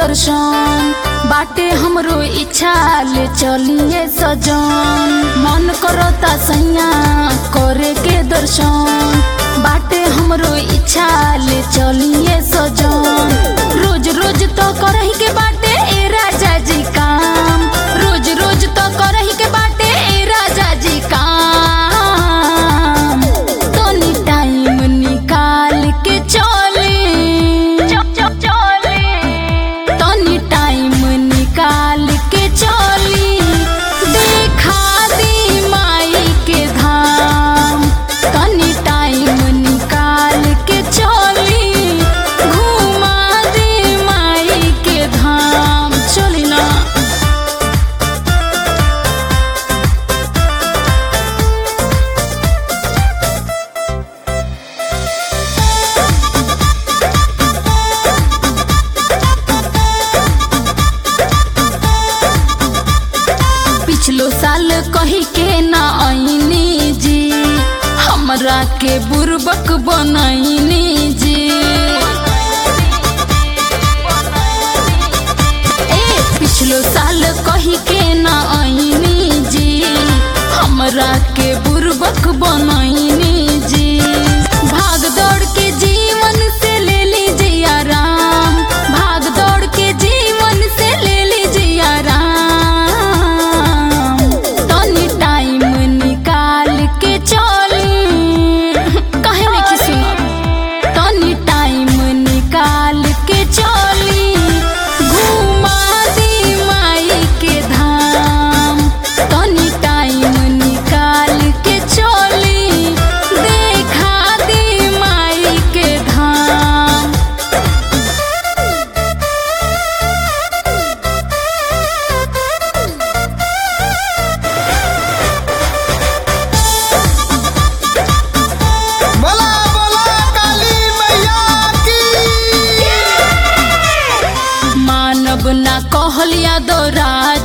दर्शन बाटे हमरो इच्छा ले चलिए सजन मन करता सैया करे के दर्शन बाटे हमरो इच्छा ले चलिए सजन रोज रोज तो करही के बाटे ए राजा जी काम रोज रोज तो करही के बाटे ए राजा जी काम तनी टाइम निकाल के चली तनी टाइम निकाल के चली देखा दी माई के धाम तनी टाइम निकाल के चली घुमा दी माई के धाम चली ना पिछलो साल कही के ना आईनी जी हमरा के बुरबक बनैनी जी ए पिछलो साल कही के ना आईनी जी हमरा के बुरबक बनैनी जी भाग दौड़ के जीवन से ले लीजिए आराम भाग दौड़ के जीवन से ले लीजिए आराम तनी टाइम निकाल के चली कहे में की सुनो तनी टाइम निकाल के चली घुमा दी माई के धाम तनी टाइम निकाल के चली देखा दी माई के धाम बोला बोला काली मैया की मानव ना कहलिया दो राज